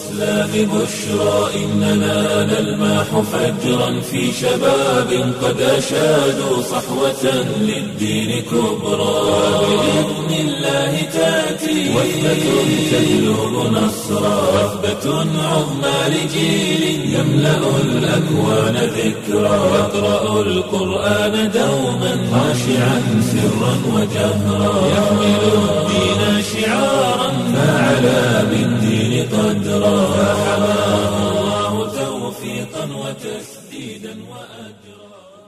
الإسلام بشرى إننا نلمح فجرا في شباب قد أشادوا صحوة للدين كبرى بإذن الله تأتي وثبة تجلب نصرا وثبة عظمى لجيل يملأ الأكوان ذكرا يقرأ القرآن دوما خاشعا سرا وجهرا يحمل الدين شعارا فعلى بالدين قدرا فحماه الله توفيقا وتسديدا وأجرا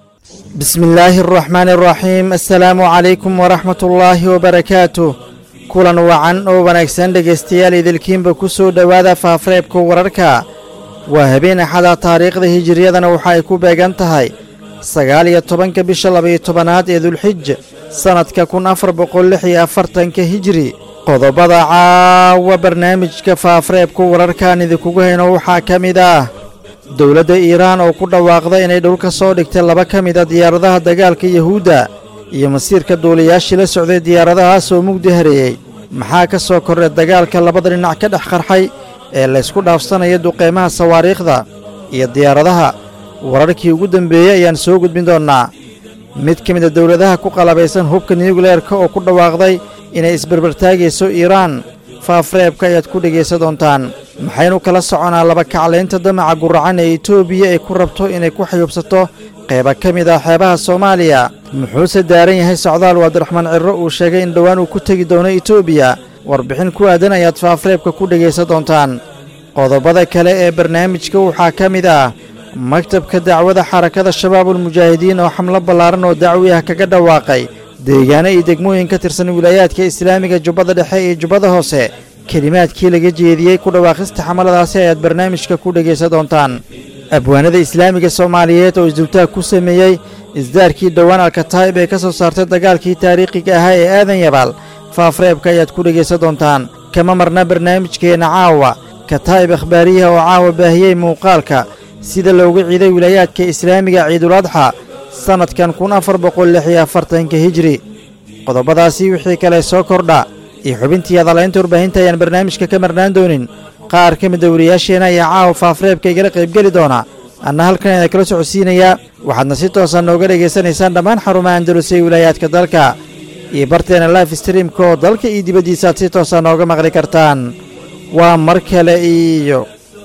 بسم الله الرحمن الرحيم السلaamu calaykum waraxmat ullaahi wabarakaatuh kulan wacan oo wanaagsan dhegaystayaal idilkiinba ku soo dhowaada faafareebka wararka waa habeen axada taariikhda hijiriyadana waxa ay ku beegan tahay sagaal iyo tobanka bisha labaiyo tobanaad ee dulxij sannadka kun afar boqol lix iyo afartanka hijiri qodobada caawa barnaamijka faafareebka wararkaan idinkugu hayno waxaa ka mid ah dowladda iiraan oo ku dhawaaqda inay dhulka soo dhigtay laba ka mid a diyaaradaha dagaalka yuhuudda iyo masiirka duuliyaashii la socday diyaaradahaas oo mugdi hareeyey maxaa ka soo kordhay dagaalka labada dhinac ka dhex qarxay ee laysku dhaafsanaya duqeymaha sawaariikhda iyo diyaaradaha wararkii ugu dembeeyey ayaan soo gudbin doonnaa mid ka mid a dowladaha ku qalabaysan hubka niyugleerka oo ku dhawaaqday inay isbarbartaagayso iiraan faafreebka ayaad ku dhegaysan doontaan maxaynu kala soconaa laba kaclaynta damaca guracan ee etoobiya ay ku rabto inay ku xayuubsato qayba ka mid ah xeebaha soomaaliya muxuuse daaran yahay socdaal waabdiraxmaan cirro uu sheegay in dhowaan uu ku tegi doono etoobiya warbixin ku aadan ayaad faafreebka ku dhegaysan doontaan qodobada kale ee barnaamijka waxaa ka mid ah maktabka dacwada xarakada shabaabulmujaahidiin oo xamlo ballaaran oo dacwi ah kaga dhawaaqay deegaano iyo degmooyin ka tirsan wilaayaadka islaamiga jubbada dhexe iyo jubbada hoose kelimaadkii laga jeediyey ku dhawaaqista xamaladaasi ayaad barnaamijka ku dhegaysan doontaan abwaanada islaamiga soomaaliyeed oo isdultaag ku sameeyey isdaarkii dhowaan alkataa'ib ee ka soo saartay dagaalkii taariikhiga ahaa ee aadan yabaal faafreebka ayaad ku dhegaysan doontaan kama marna barnaamijkeenna caawa kataa'ib akhbaariyaha oo caawa baahiyey muuqaalka sida loogu ciiday wilaayaadka islaamiga ciiduladxa sannadkan kun afar boqol lix iyo afartanka hijri qodobadaasi wixii kale soo kordha iyo xubintii adalaynta warbaahinta ayaan barnaamijka ka marnaan doonin qaar ka mida wariyaasheenna ayaa caawa faafreebka igala qaybgeli doona anna halkan idin kala socodsiinayaa waxaadna si toosa nooga dhegaysanaysaan dhammaan xarumaha andalus ee wilaayaadka dalka iyo barteena life streamka oo dalka iyo dibaddiisa aad si toosa nooga maqli kartaan waa mar kale iyo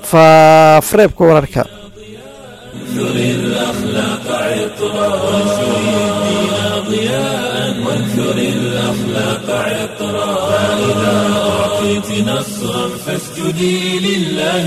faafreebka wararka وانثر الأخلاق عطرا وانشر الدين ضياء وانثر الأخلاق عطرا فإذا أعطيت نصرا فاسجدي لله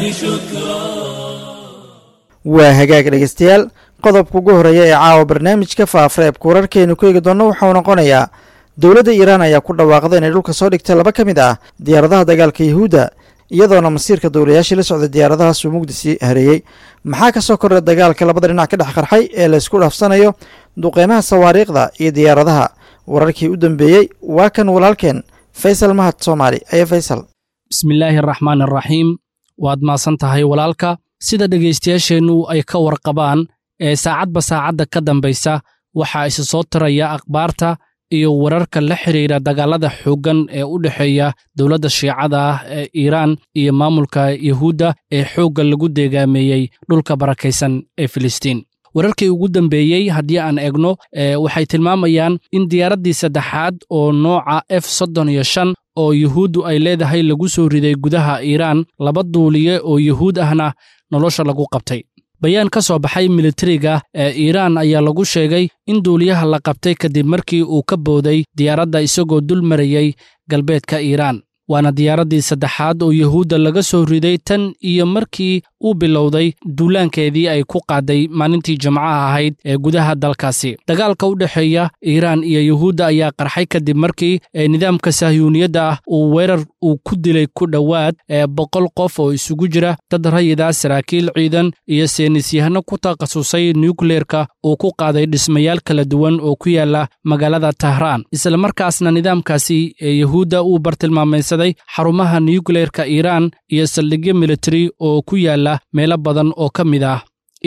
شكرا waa hagaag dhegaystayaal qodobka ugu horreeya ee caawa barnaamijka faafreebka wararkeenu ku eegi doonno waxau noqonayaa dowladda iiraan ayaa ku dhawaaqda inay dhulka soo dhigtay laba ka mid ah diyaaradaha dagaalka yuhuudda iyadoona masiirka dowlayaashii la socday diyaaradahaas uu mugdisi hareeyey maxaa ka soo kordhay dagaalka labada dhinac ka dhex qarxay ee laysku dhaafsanayo duqeymaha sawaariikhda iyo diyaaradaha wararkii u dambeeyey waa kan walaalkeen faysal mahad soomaali aye faysal bismillaahi araxmaan araxiim waad maasan tahay walaalka sida dhegaystayaasheennu ay ka warqabaan ee saacadba saacadda ka dambaysa waxaa isa soo tiraya akhbaarta iyo wararka la xidhiidha dagaalada xooggan ee u dhexeeya dowladda shiicada ah ee iiraan iyo maamulka yuhuudda ee xoogga lagu deegaameeyey dhulka barakaysan ee filistiin wararkii ugu dambeeyey haddii aan eegno waxay tilmaamayaan in diyaaraddii saddexaad oo nooca f soddon iyo shan oo yuhuuddu ay leedahay lagu soo riday gudaha iiraan laba duuliye oo yuhuud ahna nolosha lagu qabtay bayaan ka soo baxay militariga ee iiraan ayaa lagu sheegay in duuliyaha la qabtay kadib markii uu ka booday diyaaradda isagoo dul marayey galbeedka iiraan waana diyaaraddii saddexaad oo yuhuudda laga soo riday tan iyo markii uu bilowday duulaankeedii ay ku qaaday maalintii jimcaha ahayd ee gudaha dalkaasi dagaalka u dhexeeya iiraan iyo yuhuudda ayaa qarxay kadib markii nidaamka sahyuuniyadda ah uu weerar uu ku dilay ku dhowaad ee boqol qof oo isugu jira dad rayida saraakiil ciidan iyo seenisyahano ku takhasusay nukleerka uu ku qaaday dhismayaal kala duwan oo ku yaala magaalada tahraan islamarkaasna nidaamkaasi ee yuhuudda uu bartilmaamaysaday xarumaha nukleerka iiraan iyo saldhigyo militari oo ku yaala meelo badan oo ka mid ah iiraan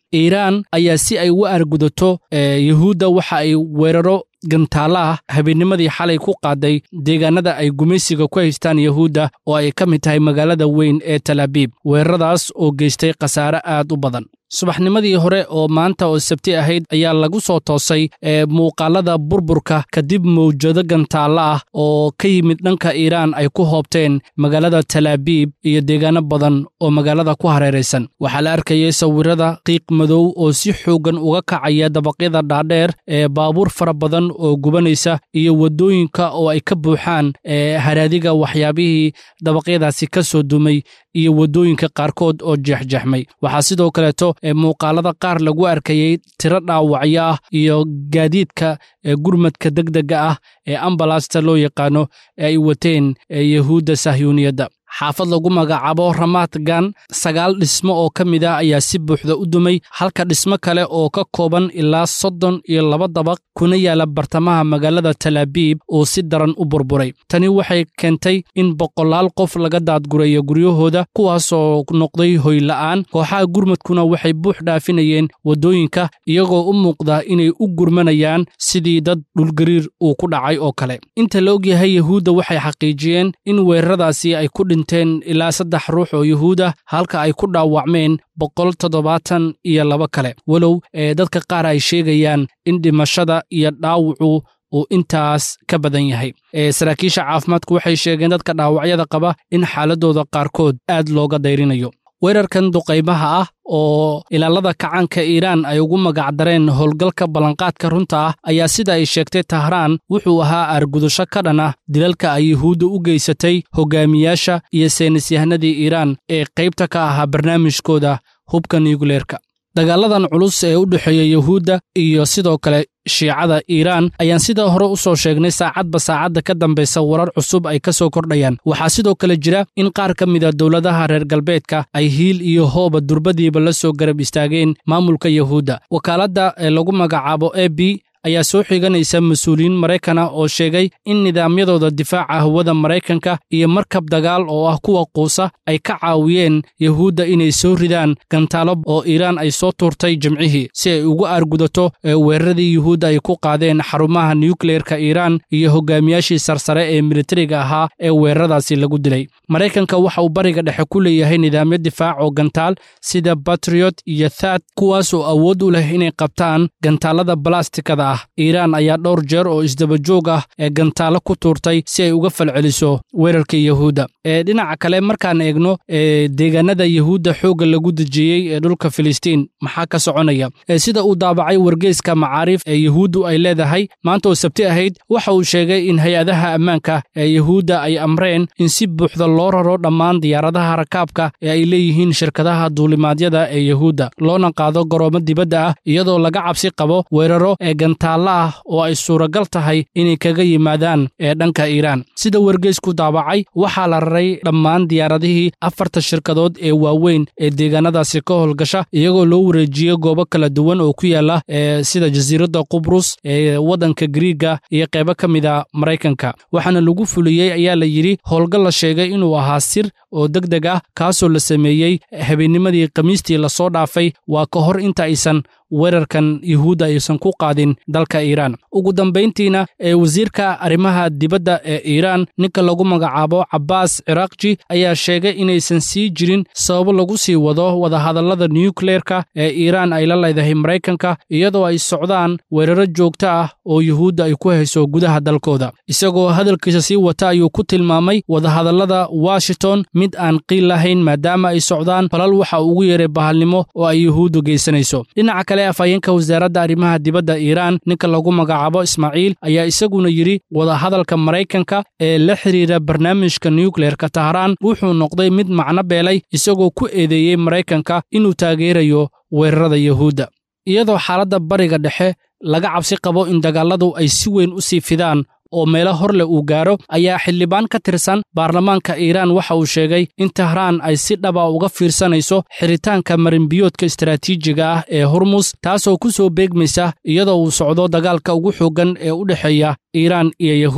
iiraan ayaa si ay u argudato yuhuudda waxa ay weeraro gantaalla ah habeennimadii xalay ku qaaday deegaanada ay gumaysiga ku haystaan yuhuudda oo ay ka mid tahay magaalada weyn ee talaabiib weeraradaas oo geystay khasaare aad u badan subaxnimadii hore oo maanta oo sabti ahayd ayaa lagu soo toosay ee muuqaalada burburka kadib mawjado gantaalla ah oo ka yimid dhanka iiraan ay ku hoobteen magaalada talaabiib iyo deegaano badan oo magaalada ku hareeraysan waxaa la arkayay sawirada qiiq madow oo si xooggan uga kacaya dabaqyada dhaadheer ee baabuur fara badan oo gubanaysa iyo waddooyinka oo ay ka buuxaan ee haraadiga waxyaabihii dabaqyadaasi ka soo dumay iyo waddooyinka qaarkood oo jeexjeexmay waxaa sidoo kaleeto ee muuqaalada qaar lagu arkayey tiro dhaawacyo ah iyo gaadiidka ee gurmadka degdega ah ee ambalasta loo yaqaano ee ay wateen yahuudda sahyuuniyadda xaafad lagu magacaabo ramaadgan sagaal dhismo oo ka mid ah ayaa si buuxda u dumay halka dhismo kale oo ka kooban ilaa soddon iyo laba dabaq kuna yaala bartamaha magaalada talaabiib oo si daran u burburay tani waxay keentay in boqolaal qof laga daadgurayo guryahooda kuwaasoo noqday hoyla'aan kooxaha gurmadkuna waxay buux dhaafinayeen waddooyinka iyagoo u muuqda inay u gurmanayaan sidii dad dhulgariir uu ku dhacay oo kale inta la ogyahay yahuudda waxay xaqiijiyeen in weeraradaasi ay ku dhinteen ilaa saddex ruux oo yuhuud ah halka ay ku dhaawacmeen boqol toddobaatan iyo laba kale walow ee dadka qaar ay sheegayaan in dhimashada iyo dhaawacu uu intaas ka badan yahay saraakiisha caafimaadku waxay sheegeen dadka dhaawacyada qaba in xaaladooda qaarkood aad looga dayrinayo weerarkan duqaymaha ah oo ilaalada kacaanka iiraan ay ugu magacdareen howlgalka ballanqaadka runta ah ayaa sida ay sheegtay tahraan wuxuu ahaa aargudasho ka dhan ah dilalka ay yuhuudda u geysatay hogaamiyaasha iyo saynisyahanadii iiraan ee qaybta ka ahaa barnaamijkooda hubka nuyukleerka dagaaladan culus ee u dhexeeya yuhuudda iyo sidoo kale shiicada iiraan ayaan sidaa hore u soo sheegnay saacadba saacadda ka dambaysa warar cusub ay ka soo kordhayaan waxaa sidoo kale jira in qaar ka mida dowladaha reer galbeedka ay hiil iyo hooba durbadiiba la soo garab istaageen maamulka yuhuudda wakaaladda ee lagu magacaabo e b ayaa soo xiganaysa mas-uuliyiin maraykana oo sheegay in nidaamyadooda difaaca hawada maraykanka iyo markab dagaal oo ah kuwa quusa ay ka caawiyeen yuhuudda inay soo ridaan gantaalo oo iiraan ay soo tuurtay jimcihii si ay ugu aargudato weeraradii yuhuudda ay ku qaadeen xarumaha nukleerka iiraan iyo hogaamiyaashii sarsare ee militariga ahaa ee weeraradaasi lagu dilay maraykanka waxa uu bariga dhexe ku leeyahay nidaamyo difaac oo gantaal sida batriyot iyo thaad kuwaas oo awood u leh inay qabtaan gantaalada balastikada ah iiraan ayaa dhowr jeer oo isdabajoog ah ee gantaalo ku tuurtay si ay uga falceliso weerarka yuhuudda ee dhinaca kale markaan eegno ee deegaanada yuhuudda xoogga lagu dejiyey ee dhulka filistiin maxaa ka soconaya sida uu daabacay wargeyska macaariif ee yuhuuddu ay leedahay maanta oo sabti ahayd waxa uu sheegay in hay-adaha ammaanka ee yuhuudda ay amreen in si buuxda loo raro dhammaan diyaaradaha rakaabka ee ay leeyihiin shirkadaha duulimaadyada ee yuhuudda loona qaado garoomo dibadda ah iyadoo laga cabsi qabo weeraro ee gantaalla ah oo ay suuragal tahay inay kaga yimaadaan ee dhanka iiraan sida wargeysku daabacay waxaa la raray dhammaan diyaaradihii afarta shirkadood ee waaweyn ee deegaanadaasi ka howlgasha iyagoo loo wareejiyey goobo kala duwan oo ku yaala ee sida jasiiradda qubrus ee waddanka griiga iyo qaybo ka mid a maraykanka waxaana lagu fuliyey ayaa la yidhi howlgal la sheegay inuu ahaa sir oo deg deg ah kaasoo la sameeyey habeennimadii khamiistii lasoo dhaafay waa ka hor inta aysan weerarkan yuhuudda aysan ku qaadin dalka iiraan ugu dambayntiina ee wasiirka arrimaha dibadda ee iiraan ninka lagu magacaabo cabbaas ciraaqji ayaa sheegay inaysan sii jirin sababo lagu sii wado wadahadallada nukleerka ee iiraan ay la leedahay maraykanka iyadoo ay socdaan weeraro joogto ah oo yuhuudda ay ku hayso gudaha dalkooda isagoo hadalkiisa sii wata ayuu ku tilmaamay wadahadallada washington mid aan qiil lahayn maadaama ay socdaan falal waxa ugu yeeray bahalnimo oo ay yuhuuddu geysanayso dhinaca kale afhayeenka wasaaradda arrimaha dibadda iiraan ninka lagu magacaabo ismaaciil ayaa isaguna yidhi wadahadalka maraykanka ee la xidhiira barnaamijka nukleerka tahraan wuxuu noqday mid macno beelay isagoo ku eedeeyey maraykanka inuu taageerayo weerarada yuhuudda iyadoo xaaladda bariga dhexe laga cabsi qabo in dagaalladu ay si weyn u sii fidaan oo meelo hor leh uu gaaro ayaa xildhibaan ka tirsan baarlamaanka iiraan waxa uu sheegay in tahraan ay si dhaba uga fiirsanayso xiritaanka marinbiyoodka istaraatiijiga ah ee hormus taasoo ku soo beegmaysa iyadoo uu socdo dagaalka ugu xooggan ee u dhexeeya iiraan iyo yuhuudda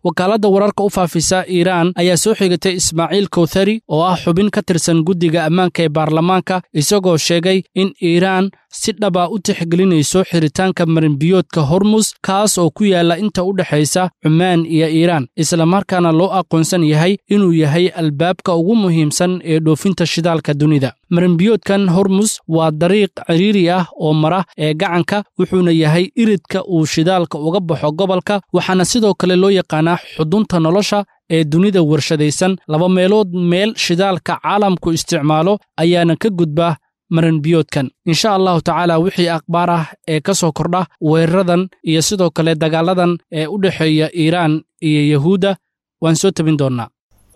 wakaaladda wararka u faafisa iiraan ayaa soo xigatay ismaaciil kowthari oo ah xubin ka tirsan guddiga ammaanka ee baarlamaanka isagoo sheegay in iiraan si dhaba u tixgelinayso xiritaanka marinbiyoodka hormus kaas oo ku yaalla inta u dhexaysa cumaan iyo iiraan islamarkaana loo aqoonsan yahay inuu yahay albaabka ugu muhiimsan ee dhoofinta shidaalka dunida marinbiyoodkan hormus waa dariiq ciriiri ah oo mara ee gacanka wuxuuna yahay iridka uu shidaalka uga baxo gobolka waxaana sidoo kale loo yaqaanaa xudunta nolosha ee dunida warshadaysan laba meelood meel shidaalka caalamku isticmaalo ayaana ka gudba marinbiyoodkan insha allahu tacaala wixii akhbaar ah ee ka soo kordha weeraradan iyo sidoo kale dagaaladan ee u dhexeeya iiraan iyo yahuudda waan soo tebin doonnaa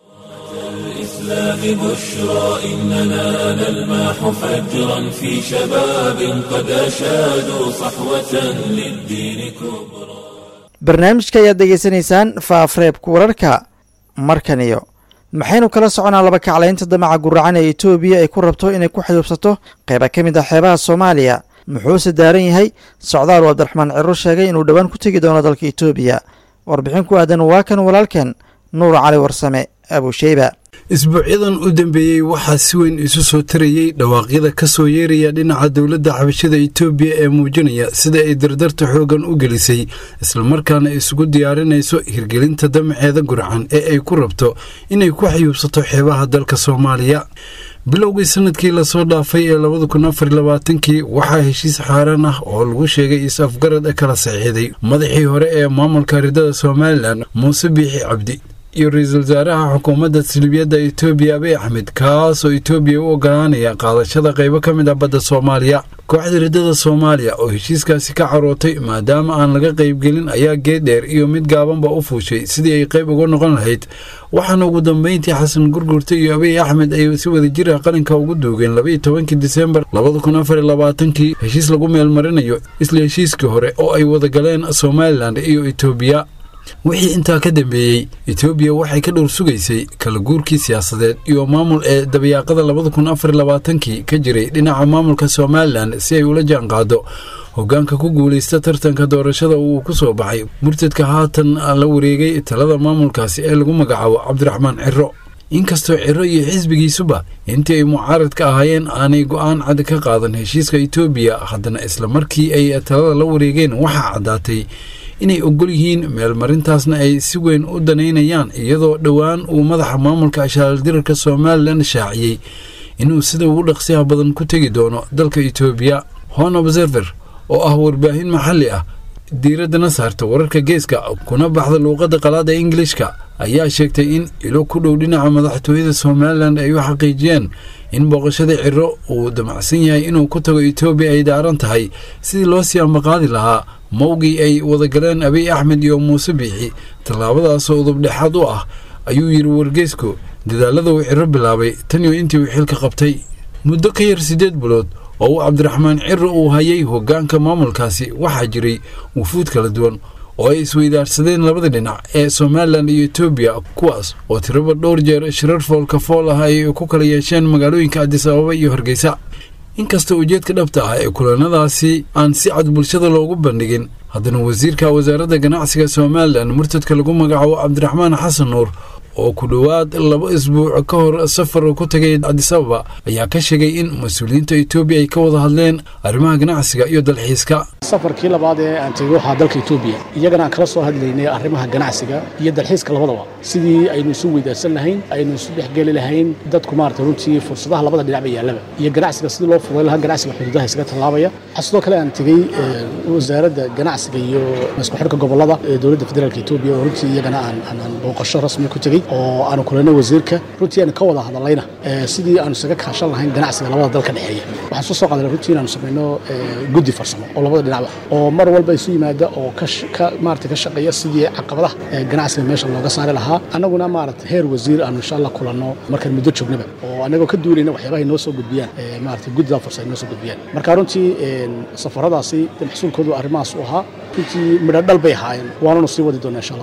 الإسلام بشرى إننا نلمح فجرا في شباب قد أشادوا صحوة للدين كبرى barnaamijka ayaad degeysanaysaan faafreebka wararka markan iyo maxaynu kala soconaa laba kaclaynta damaca guracan ee etoobiya ay ku rabto inay ku xayuubsato qayba ka mid ah xeebaha soomaaliya muxuuse daaran yahay socdaal uu abdiraxmaan ciro sheegay inuu dhowaan ku tegi doono dalka etoobiya warbixin ku aadan waa kan walaalkan nuur cali warsame abusheyba isbuucyadan u dambeeyey waxaa si weyn isu soo tarayey dhawaaqyada ka soo yeeraya dhinaca dowladda xabashada etoobiya ee muujinaya sida ay dardarta xooggan u gelisay islamarkaana isugu diyaarinayso hirgelinta damaceeda gurcan ee ay ku rabto inay ku xayuubsato xeebaha dalka soomaaliya bilowgii sanadkii lasoo dhaafay ee labada kun afar labaatankii waxaa heshiis xaaraan ah oo lagu sheegay is-afgarad kala saxiixday madaxii hore ee maamulka ridada somalilan muuse biixi cabdi iyo ra-iisul wasaaraha xukuumadda silibiyadda etoobiya abiy axmed kaasoo etoobiya u ogolaanaya qaadashada qaybo ka mid ah badda soomaaliya kooxda riddada soomaaliya oo heshiiskaasi ka carootay maadaama aan laga qaybgelin ayaa geeddheer iyo mid gaabanba u fuushay sidii ay qayb uga noqon lahayd waxaana ugu dambeyntii xasan gurgurta iyo abiy axmed ay si wadajir ah qalinka ugu duugeen labaiyo tobankii disembar labada kun afar iyo labaatankii heshiis lagu meelmarinayo isla heshiiskii hore oo ay wada galeen somalilan iyo etoobiya wixii intaa ka dambeeyey etoobiya waxay ka dhowr sugaysay kala guurkii siyaasadeed iyo maamul ee dabayaaqada labada kun afar labaatankii ka jiray dhinaca maamulka somalilan si ay ula jaanqaado hoggaanka ku guulaysta tartanka doorashada uu ku soo baxay murtadka haatan la wareegay talada maamulkaasi ee lagu magacaabo cabdiraxmaan ciro inkastoo ciro iyo xisbigiisuba intii ay mucaaradka ahaayeen aanay go'aan cad ka qaadan heshiiska etoobiya haddana isla markii ay talada la wareegeen waxaa caddaatay inay ogol yihiin meelmarintaasna ay si weyn u danaynayaan iyadoo dhowaan uu madaxa maamulka ashaaldirarka somalilan shaaciyey inuu sida ugu dhaqsiyaha badan ku tegi doono dalka etoobiya hon observer oo ah warbaahin maxalli ah diiraddana saarta wararka geeska kuna baxda luuqadda qalaada ingilishka ayaa sheegtay in ilo ku dhow dhinaca madaxtooyada somalilan ay u xaqiijiyeen in booqashada ciro uu damacsan yahay inuu ku tago etoobiya ay daaran tahay sidii loo sii ambaqaadi lahaa mawgii ay wadagaleen abiy axmed iyo muuse biixi tallaabadaasoo udubdhexaad u ah ayuu yidhi wargeysku dadaalada uu ciro bilaabay tan iyo intii uu xilka qabtay muddo ka yar siddeed bilood oo uu cabdiraxmaan ciro uu hayay hoggaanka maamulkaasi waxaa jiray wufuud kala duwan oo ay isweydaarsadeen labada dhinac ee somalilan iyo etoobiya kuwaas oo tiraba dhowr jeer shirar foolka fool ah ay ku kala yeesheen magaalooyinka adis ababa iyo hargeysa inkasta ujeedka dhabta ah ee kulanadaasi aan si cad bulshada loogu bandhigin haddana wasiirka wasaaradda ganacsiga somalilan murtadka lagu magacaabo cabdiraxmaan xasan nuur oo ku dhowaad laba isbuuc ka hor safar ku tagay adis ababa ayaa ka sheegay in mas-uuliyiinta etoobiya ay ka wada hadleen arrimaha ganacsiga iyo dalxiiska safarkii labaad ee aan tegey waxaa dalka etoobiya iyagana aan kala soo hadlaynay arrimaha ganacsiga iyo dalxiiska labadaba sidii aynu isu weydaarsan lahayn aynu isu dhexgeli lahayn dadku maarata runtii fursadaha labada dhinacba yaallaba iyo ganacsiga sidii loo fuday lahaa ganacsiga xuduudaha isaga tallaabaya waxaa sidoo kale aan tegey wasaaradda ganacsiga iyo isku xidhka gobollada ee dowladda federaalka etoobiya oo runtii iyagana aan aan booqasho rasmi ku tegey oo aanu kulanay wasiirka runtii aanu ka wada hadallayna sidii aanu isaga kaashan lahayn ganacsiga labada dalka dhexeeya waxaan soo soo qaadanay runtii inaanu samayno guddi farsamo oo labada dhinacba oo mar walba isu yimaada oo ka maarata ka shaqeeya sidii caqabadaha ganacsiga meesha looga saari lahaa annaguna maarata heer wasiir aanu insha allah kulanno markaan muddo joognaba oo annagoo ka duulayna waxyaabahay noo soo gudbiyaan maarata guddida farsamo noo soo gudbiyaan marka runtii safaradaasi maxsuulkoodu arrimahaas u ahaa runtii midho dhal bay ahaayeen waananu sii wadi doonaa insha allah taala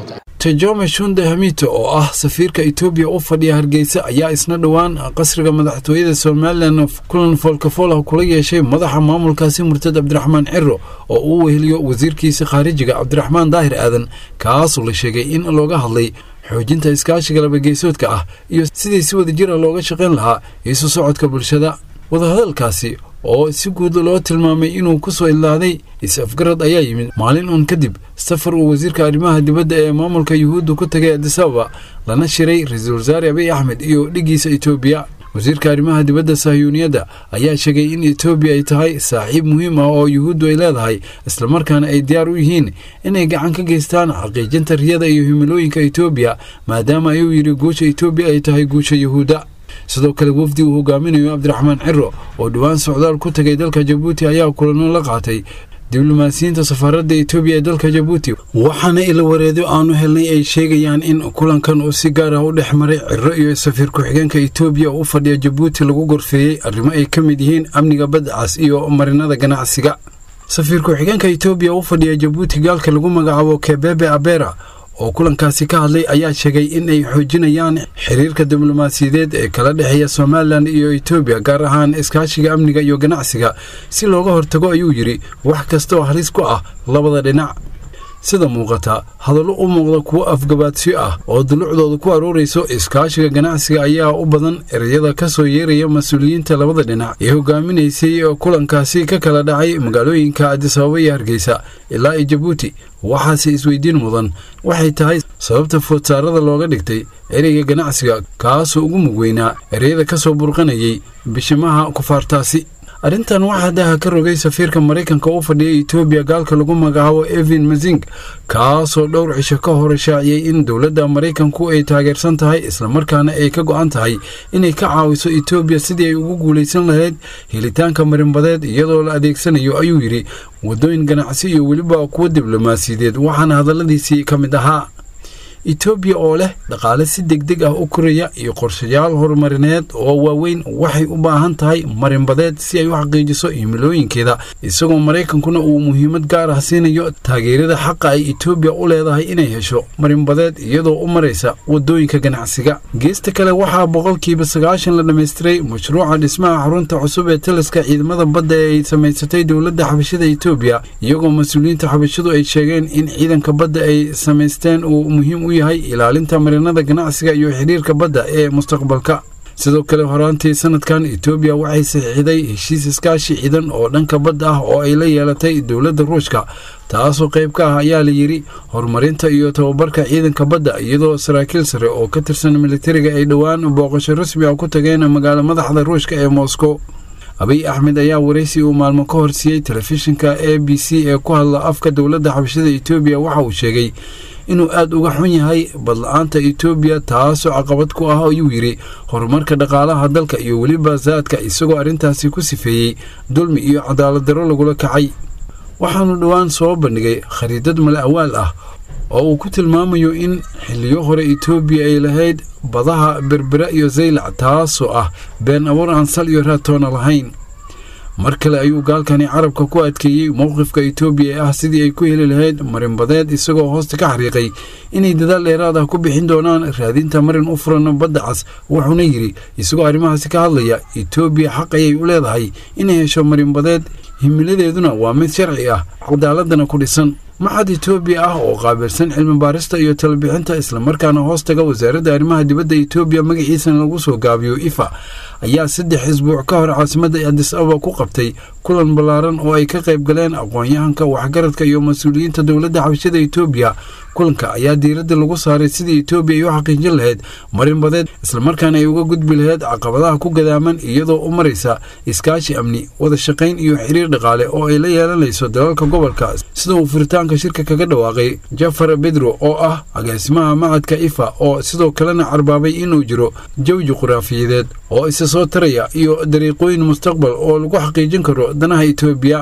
tajome shunde hamito oo ah safiirka etoobiya u fadhiya hargeysa ayaa isna dhowaan qasriga madaxtooyada somalilan kulan foolkafool kula yeeshay madaxa maamulkaasi murtad cabdiraxmaan ciro oo uu weheliyo wasiirkiisa khaarijiga cabdiraxmaan daahir aadan kaasoo la sheegay in looga hadlay xoojinta iskaashiga labageesoodka ah iyo sidii si wada jira looga shaqayn lahaa isu socodka bulshada wadahadalkaasi oo si guud loo tilmaamay inuu ku soo idlaaday is-afgarad ayaa yimid maalin uun kadib safar uu wasiirka arrimaha dibadda ee maamulka yuhuudda ku tagay adisababa lana shiray ra-iisul wasaare abiy axmed iyo dhiggiisa etoobiya wasiirka arrimaha dibadda sahyuuniyadda ayaa sheegay in etoobiya ay tahay saaxiib muhiim ah oo yuhuuddu ay leedahay islamarkaana ay diyaar u yihiin inay gacan ka geystaan xaqiijinta riyada iyo himilooyinka etoobiya maadaama ayuu yidhi guusha etoobiya ay tahay guusha yuhuudda sidoo kale wafdi uu hogaaminayo cabdiraxmaan ciro oo dhowaan socdaal ku tagay dalka jabuuti ayaa kulano la qaatay diblomaasiyiinta safaaradda etoobiya ee dalka jabuuti waxaana ila wareedo aanu helnay ay sheegayaan in kulankan uu si gaar ah u dhex maray ciro iyo safiir ku-xigeenka etoobiya oo u fadhiya jabuuti lagu gorfeeyey arrimo ay ka mid yihiin amniga badcas iyo marinada ganacsiga safiir ku-xigeenka etoobiya u fadhiya jabuuti gaalka lagu magacaabo kebebe abera oo kulankaasi ka hadlay ayaa sheegay in ay xoojinayaan xiriirka diblomaasiyadeed ee kala dhexeeya somalilan iyo etoobiya gaar ahaan iskaashiga amniga iyo ganacsiga si looga hortago ayuu yidhi wax kasta oo halis ku ah labada dhinac sida muuqata hadallo u muuqda kuwo afgabaadsiyo ah oo dulucdooda ku aroorayso iskaashiga ganacsiga ayaa u badan ereyada ka soo yeeraya mas-uuliyiinta labada dhinac ee hogaaminaysay kulankaasi ka kala dhacay magaalooyinka adisababa iyo hargeysa ilaa iyo jabuuti waxaase isweydiin mudan waxay tahay sababta foodsaarada looga dhigtay ereyga ganacsiga kaasoo ugu mug weynaa ereyada ka soo burqanayay bishimaha kufaartaasi arrintan waxaa daha ka rogay safiirka maraykanka u fadhiya etoobiya gaalka lagu magacaabo evin mazing kaasoo dhowr cisho ka hor shaaciyey in dowladda maraykanku ay taageersan tahay islamarkaana ay ka go'an tahay inay ka caawiso etoobiya sidii ay ugu guulaysan lahayd helitaanka marinbadeed iyadoo la adeegsanayo ayuu yidhi waddooyin ganacsi iyo weliba kuwo diblomaasiyadeed waxaana hadalladiisii ka mid ahaa etoobiya oo leh dhaqaale si degdeg ah u koraya iyo qorshayaal horumarineed oo waaweyn waxay u baahan tahay marinbadeed si ay u xaqiijiso himilooyinkeeda isagoo maraykankuna uu muhiimad gaar ah siinayo taageerada xaqa ay etoobiya u leedahay inay hesho marinbadeed iyadoo u maraysa waddooyinka ganacsiga geesta kale waxaa boqolkiiba sagaashan la dhammaystiray mashruuca dhismaha xarunta cusub ee taliska ciidamada badda ee ay samaysatay dowladda xabashada etoobiya iyagoo mas-uuliyiinta xabashadu ay sheegeen in ciidanka badda ay samaysteen uu muhiim u yahay ilaalinta marinada ganacsiga iyo xidhiirka badda ee mustaqbalka sidoo kale horaantii sanadkan etoobiya waxay saxiixday heshiis iskaashi ciidan oo dhanka badda ah oo ay la yeelatay dowladda ruushka taasoo qayb ka ah ayaa la yidhi horumarinta iyo tababarka ciidanka badda iyadoo saraakiil sare oo ka tirsan militariga ay dhowaan booqasho rasmi ah ku tageen magaalo madaxda ruushka ee moscow abiy axmed ayaa waraysi uu maalmo ka horsiiyey telefishinka a b c ee ku hadla afka dowladda xabashada etoobiya waxa uu sheegay inuu aad uga xun yahay badla-aanta etoobiya taasoo caqabad ku ah ayuu yidhi horumarka dhaqaalaha dalka iyo weliba saadka isagoo arrintaasi ku sifeeyey dulmi iyo cadaalad darro lagula kacay waxaanu dhowaan soo bandhigay khariidad mala awaal ah oo uu ku tilmaamayo in xilliyo hore etoobiya ay lahayd badaha berbera iyo zaylac taasoo ah been abuur aan sal iyo raatoona lahayn mar kale ayuu gaalkani carabka ku adkeeyey mowqifka etoobiya ee ah sidii ay ku heli lahayd marinbadeed isagoo hoosta ka xariiqay inay dadaal dheeraad ah ku bixin doonaan raadinta marin u furan badda cas wuxuuna yidhi isagoo arrimahaasi ka hadlaya etoobiya xaq ayay u leedahay inay hesho marinbadeed himiladeeduna waa mid sharci ah cadaaladana ku dhisan maxad etoobiya ah oo qaabilsan cilmi baarista iyo talabixinta islamarkaana hoostaga wasaaradda arrimaha dibadda etoobiya magaciisana lagu soo gaabiyo ifa ayaa saddex isbuuc ka hor caasimadda adis ababa ku qabtay kulan ballaaran oo ay ka qayb galeen aqoon-yahanka waxgaradka iyo mas-uuliyiinta dowladda xabashada etoobiya kulanka ayaa diiradda lagu saaray sidii etoobiya ay u xaqiijin lahayd marinbadeed islamarkaana ay uga gudbi lahayd caqabadaha ku gadaaman iyadoo u maraysa iskaashi amni wada shaqayn iyo xiriir dhaqaale oo ay la yeelanayso dalalka gobolka sida uu furitaanka shirka kaga dhawaaqay jafar bedro oo ah agaasimaha macadka ifa oo sidoo kalena carbaabay inuu jiro jawi juquraafiyadeed oo isa soo taraya iyo dariiqooyin mustaqbal oo lagu xaqiijin karo danaha etoobiya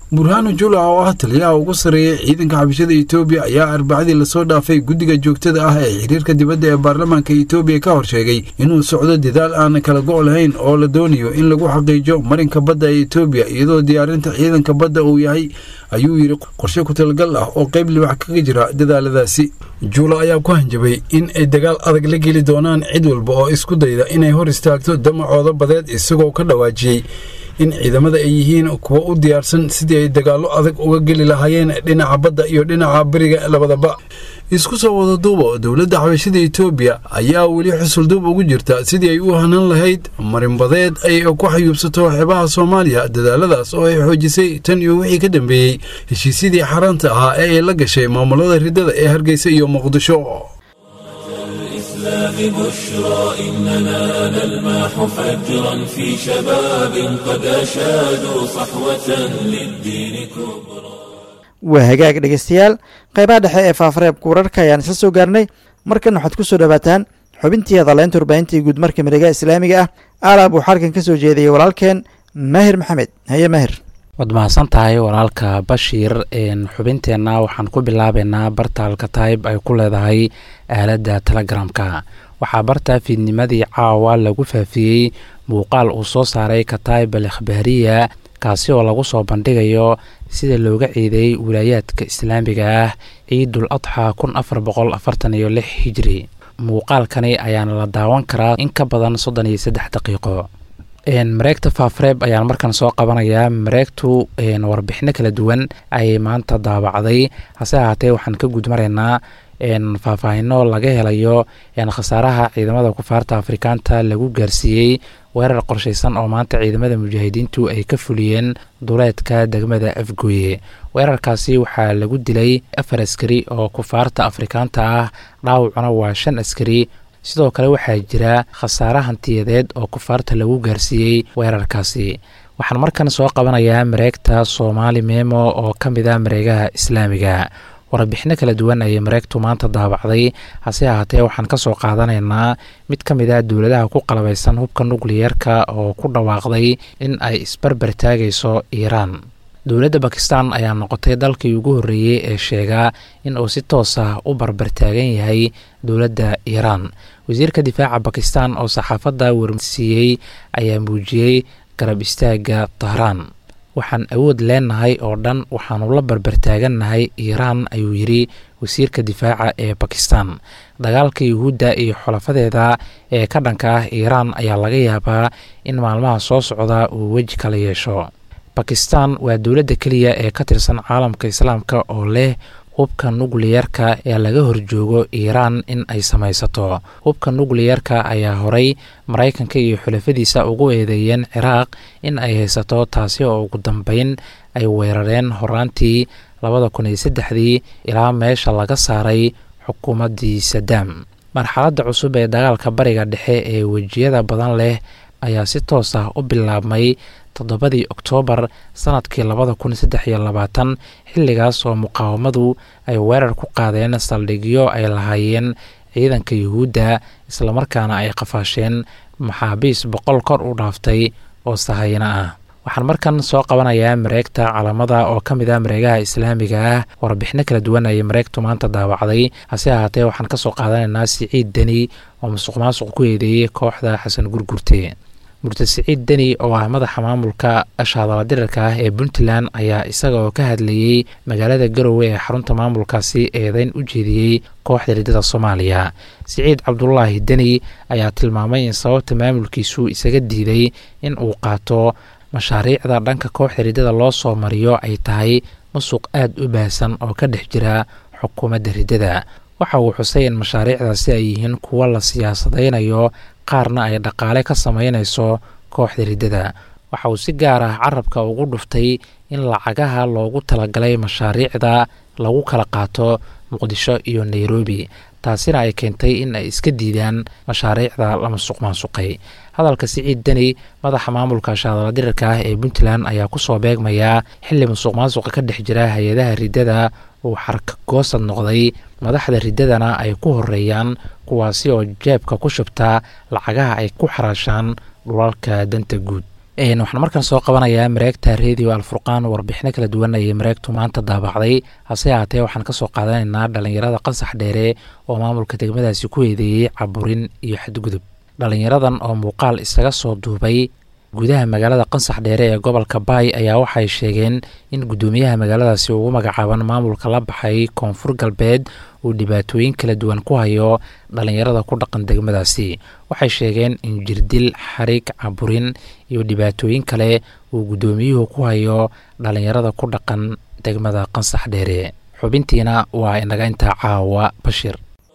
burhaanu jula oo ah taliyaha ugu sarreeya ciidanka xabashada etoobiya ayaa arbacadii lasoo dhaafay guddiga joogtada ah ee xiriirka dibadda ee baarlamaanka etoobiya ka hor sheegay inuu socdo dadaal aan kala go' lahayn oo la doonayo in lagu xaqiijo marinka badda ee etoobiya iyadoo diyaarinta ciidanka badda uu yahay ayuu yidhi qorshe ku talagal ah oo qayb libax kaga jira dadaaladaasi juula ayaa ku hanjabay in ay dagaal adag la geli doonaan cid walba oo isku dayda inay hor istaagto damacooda badeed isagoo ka dhawaajiyey in ciidamada ay yihiin kuwa u diyaarsan sidii ay dagaallo adag uga geli lahaayeen dhinaca badda iyo dhinaca beriga labadaba isku soo wada duuba dowladda xabashada etoobiya ayaa weli xusulduub ugu jirta sidii ay u hanan lahayd marinbadeed ay ku xayuubsato xeebaha soomaaliya dadaaladaas oo ay xoojisay tan iyo wixii ka dambeeyey heshiisyadii xaaraanta ahaa ee ay la gashay maamulada riddada ee hargeysa iyo muqdisho الإسلام بشرى إننا نلمح فجرا في شباب قد أشادوا صحوة للدين كبرى waa hagaag dhegeystayaal qaybaha dhexe ee faafareebka wararka ayaan isla soo gaarnay markan waxaad ku soo dhowaataan xubintii hadaleynta warbaahintii guud marka miregaha islaamiga ah aalaab uu xalkan ka soo jeediyey walaalkeen maahir maxamed haye maahir waad mahadsan tahay walaalka bashiir xubinteenna waxaan ku bilaabeynaa bartaalka taayib ay ku leedahay aaladda telegramka waxaa barta fiidnimadii caawa lagu faafiyey muuqaal uu soo saaray kataayib al ikhbaariya kaasi oo lagu soo bandhigayo sida looga ciideeyey wilaayaadka islaamiga ah ciidul adxa kun afar boqol afartan iyo lix hijri muuqaalkani ayaana la daawan karaa in ka badan soddon iyo saddex daqiiqo mareegta faafreeb ayaan markan soo qabanayaa mareegtu warbixino kala duwan ayay maanta daabacday hase ahaatee waxaan ka gudmaraynaa faahfaahino laga helayo khasaaraha ciidamada kufaarta afrikaanta lagu gaarsiiyey weerar qorshaysan oo maanta ciidamada mujaahidiintu ay ka fuliyeen duleedka degmada afgooye weerarkaasi waxaa lagu dilay afar askari oo kufaarta afrikaanta ah dhaawacuna waa shan askari sidoo kale waxaa jira khasaare hantiyadeed oo kufaarta lagu gaarsiiyey weerarkaasi waxaan markan soo qabanayaa mareegta soomaali memo oo ka mid ah mareegaha islaamiga warbixino kala duwan ayay mareegtu maanta daabacday hase ahaatee waxaan ka soo qaadanaynaa mid ka mid ah dowladaha ku qalabaysan hubka nukliyeerka oo ku dhawaaqday in ay isbarbar taagayso iiraan dowladda bakistan ayaa noqotay dalkii ugu horreeyey ee sheegaa in uu si toos ah u barbar taagan yahay dowladda iiraan wasiirka difaaca bakistan oo saxaafadda warsiiyey ayaa muujiyey garab istaagga tahraan waxaan awood leenahay oo dhan waxaanu la barbartaagannahay iiraan ayuu yidhi wasiirka difaaca ee bakistan dagaalka yuhuudda iyo xulafadeeda ee ka dhanka ah iiraan ayaa laga yaabaa in maalmaha soo socda uu weji kala yeesho bakistan waa dowladda keliya ee ka tirsan caalamka islaamka oo leh hubka nukliyerka ee laga horjoogo iiraan in ay samaysato hubka nukliyerka ayaa horay maraykanka iyo xulafadiisa ugu eedeeyeen ciraaq in ay haysato taasi oo ugu dambeyn ay weerareen horaantii labada kun iyo saddexdii ilaa meesha laga saaray xukuumaddii sadaam marxaladda cusub ee dagaalka bariga dhexe ee wejiyada badan leh ayaa si toos ah u bilaabmay toddobadii oktoobar sanadkii labada kun saddex iyo labaatan xilligaas oo muqaawamadu ay weerar ku qaadeen saldhigyo ay lahaayeen ciidanka yuhuudda islamarkaana ay qafaasheen maxaabiis boqol kor u dhaaftay oo sahayna ah waxaan markan soo qabanayaa mareegta calamada oo ka mid ah mareegaha islaamiga ah warbixino kala duwan ayay mareegtu maanta daawacday hase ahaatee waxaan ka soo qaadanaynaa siciid deni oo musuq maasuq ku eedeeyey kooxda xasan gurgurte murtad siciid deni oo ah madaxa maamulka ashaadala dirarka ah ee puntland ayaa isaga oo ka hadlayey magaalada garowe ee xarunta maamulkaasi eedeyn u jeediyey kooxda riddada soomaaliya siciid cabdulaahi deni ayaa tilmaamay in sababta maamulkiisu isaga diiday in uu qaato mashaariicda dhanka kooxda riddada loo soo mariyo ay tahay musuq aad u baahsan oo ka dhex jira xukuumadda riddada waxa uu xusay in mashaariicdaasi ay yihiin kuwo la siyaasadaynayo qaarna ay dhaqaale ka sameynayso kooxda riddada waxa uu si gaar ah carabka ugu dhuftay in lacagaha loogu talagalay mashaariicda lagu kala qaato muqdisho iyo nairobi taasina ay keentay in ay iska diidaan mashaariicda la masuq maasuqay hadalka siciid deni madaxa maamulka shaadala dirirka ah ee puntland ayaa kusoo beegmayaa xili musuq maasuqa ka dhex jira hay-adaha riddada uu xarka goosad noqday madaxda riddadana ay ku horeeyaan kuwaasi oo jeebka ku shubtaa lacagaha ay ku xaraashaan dhulalka danta guud waxaan markaan soo qabanayaa mareegta radio alfurqaan warbixino kala duwan ayay mareegtu maanta daabacday hase haatee waxaan kasoo qaadanaynaa dhalinyarada qansax dheere oo maamulka degmadaasi ku eedeeyey caburin iyo xadgudub dhalinyaradan oo muuqaal isaga soo duubay gudaha magaalada qansax dheere ee gobolka baay ayaa waxay sheegeen in guddoomiyaha magaaladaasi ugu magacaaban maamulka la baxay koonfur galbeed uu dhibaatooyin kala duwan ku hayo dhalinyarada ku dhaqan degmadaasi waxay sheegeen in jirdil xariig caburin iyo dhibaatooyin kale uu guddoomiyuhu ku hayo dhalinyarada ku dhaqan degmada qansax dheere xubintiina waa inaga intaa caawa bashir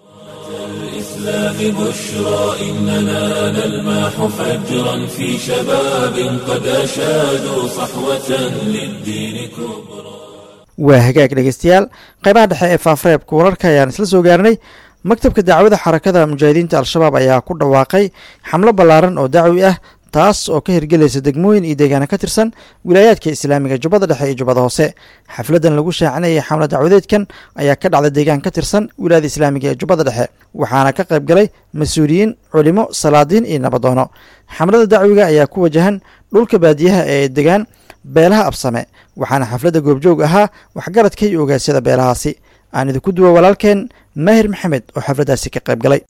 الإسلام بشرى إننا نلمح فجرا في شباب قد أشادوا صحوة للدين كبرى waa hagaag dhegeystayaal qaybaha dhexe ee faafareebka wararka ayaan isla soo gaarnay maktabka dacwada xarakada mujaahidiinta al-shabaab ayaa ku dhawaaqay xamlo ballaaran oo dacwi ah taas oo ka hirgelaysa degmooyin iyo deegaana ka tirsan wilaayaadka islaamiga jubbada dhexe iyo jubbada hoose xafladan lagu shaacinayay xamlo dacwadeedkan ayaa ka dhacday deegaan ka tirsan wilaayada islaamiga ee jubbada dhexe waxaana ka qayb galay mas-uuliyiin culimo salaadiin iyo nabadoono xamlada dacwiga ayaa ku wajahan dhulka baadiyaha ee degaan beelaha absame waxaana xafladda goobjoog ahaa waxgaradka iyo ogaasyada beelahaasi aan idinku duwa walaalkeen maahir maxamed oo xafladdaasi ka qayb galay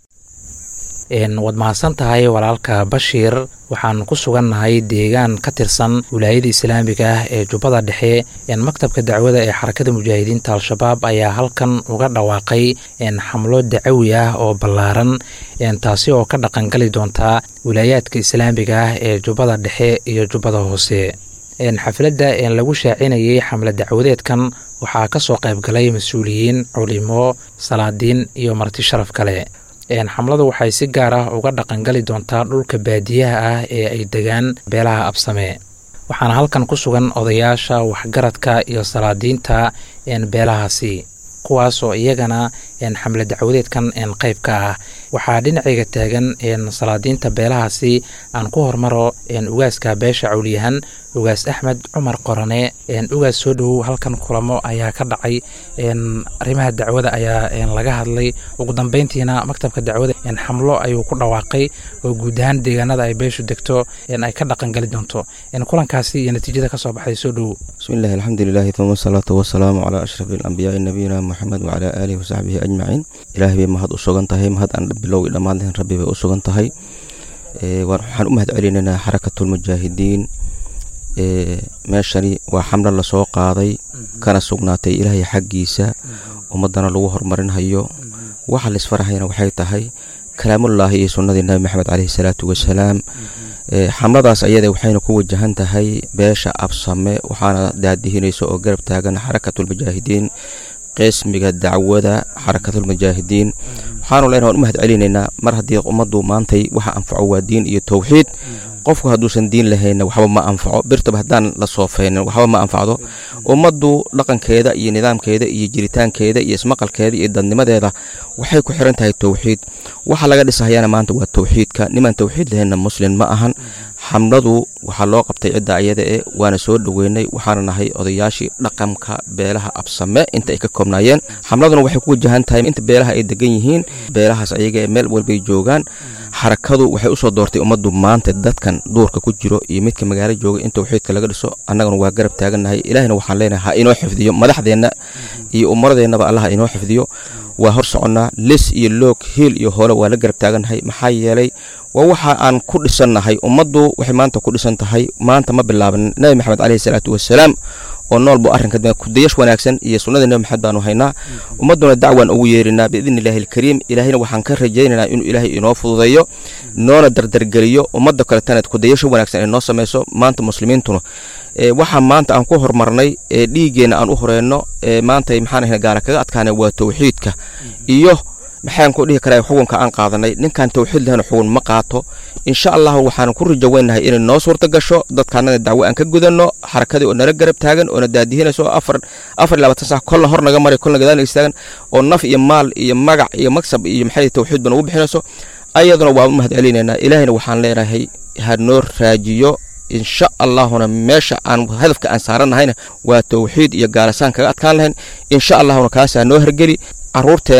waad mahadsan tahay walaalka bashiir waxaan ku sugannahay deegaan ka tirsan wilaayada islaamiga ah ee jubbada dhexe maktabka dacwada ee xarakada mujaahidiinta al-shabaab ayaa halkan uga dhawaaqay xamlo dacawi ah oo ballaaran taasi oo ka dhaqangali doonta wilaayaadka islaamiga ah ee jubbada dhexe iyo jubbada hoose xafladda lagu shaacinayay xamle dacwadeedkan waxaa ka soo qayb galay mas-uuliyiin culimo salaadiin iyo marti sharaf kale xamladu waxay si gaar ah uga dhaqangali doontaa dhulka baadiyaha ah ee ay degaan beelaha absame waxaana halkan ku sugan odayaasha waxgaradka iyo salaadiinta beelahaasi kuwaasoo iyagana xamle dacwadeedkan qayb ka ah waxaa dhinacayga taagan salaadiinta beelahaasi aan ku hormaro ugaaska beesha cawliyahan ugaas axmed cumar qorane ugaas soo dhowow halkan kulamo ayaa ka dhacay arrimaha dacwada ayaa laga hadlay ugu dambeyntiina maktabka dacwada xamlo ayuu ku dhawaaqay oo guud ahaan deegaanada ay beeshu degto ay ka dhaqangali doonto kulankaasi iyo natiijada kasoo baxday soo dhowow bismillahi alxamdulilahi uma asalaatu wasalaamu calaa ashrafi alambiyaai nabiyina moxamed wacalaa aalihi wasaxbihi ajmaciin ilaahay bay mahad u sugan tahay mahad aan bilowgii dhammaan lahayn rabbi bay u sugan tahay waxaan u mahad celinaynaa xarakatulmujaahidiin meeshani waa xamlo lasoo qaaday kana sugnaatay ilaahay xaggiisa ummadana lagu horumarinhayo waxa laisfarahayna waxay tahay kalaamullaahi iyo sunnadii nabi maxamed caleyhi salaatu wasalaam xamladaas ayada waxayna ku wajahan tahay beesha absame waxaana daadihinaysa oo garab taagan xarakatulmujaahidiin qismiga dacwada xarakatulmujaahidiin waxaanu leenahay waan u mahad celinaynaa mar haddii ummaddu maantay waxa anfaco waa diin iyo towxiid qofku hadduusan diin lahayna waxba ma anfaco birtaba haddaan la soofaynin waxba ma anfacdo ummaddu dhaqankeeda iyo nidaamkeeda iyo jiritaankeeda iyo ismaqalkeeda iyo dadnimadeeda waxay ku xiran tahay towxiid waxa laga dhisahayana maanta waa towxiidka nimaan towxiid lahaynna muslim ma ahan xamladu waxaa loo qabtay cidda ayada e waana soo dhoweynay waxaana nahay odayaashii dhaqanka beelaha absame inta ay ka koobnaayeen xamladuna waxay ku wajahan tahay inta beelaha ay degan yihiin beelahaas ayaga ee meel walbay joogaan xarakadu waxay usoo doortay ummaddu maanta dadkan duurka ku jiro iyo midka magaalo jooga in towxiidka laga dhiso annaguna waa garab taagannahay ilaahina waxaan leenahay ha inoo xifdiyo madaxdeenna iyo umaradeennaba allah inoo xifdiyo waa hor soconnaa lis iyo loog hiil iyo hoole waa la garab taagannahay maxaa yeelay waa waxa aan ku dhisannahay ummaddu waxay maanta ku dhisan tahay maanta ma bilaaban nabi maxamed caleyhi salaatu wasalaam oo nool buu arrinka kudayash wanaagsan iyo sunnadii nabi maxamed baanu haynaa ummadduna dacwaan ugu yeerinaa biidni illaahi alkariim ilaahayna waxaan ka rajaynaynaa inuu ilaahay inoo fududeeyo noona dardargeliyo ummadda kaletana kudayasho wanaagsan ay noo samayso maanta muslimiintuna waxaa maanta aan ku horumarnay ee dhiiggeenna aan u horeyno ee maanta maxaan ahayn gaara kaga adkaanay waa towxiidka iyo maxaan ku dhihi karaa xukunka aan qaadanay ninkaan towxiid lahayn xugun ma qaato insha allahu waxaan ku rajo weynahay inay noo suurta gasho dadkaanaga dacwo aan ka gudanno xarakadii oo nala garab taagan oo na daadihinayso afar afar labaatan sax kolna hor naga maray kolna gadaan istaagan oo naf iyo maal iyo magac iyo magsab iyo maxay towxiid ba nagu bixinayso ayaduna waa u mahad celinaynaa ilaahayna waxaan leenahay ha noo raajiyo insha allahuna meesha aan hadafka aan saaranahayna waa towxiid iyo gaalasaan kaga adkaan lahayn insha allahuna kaasaa noo hergeli caruurteenna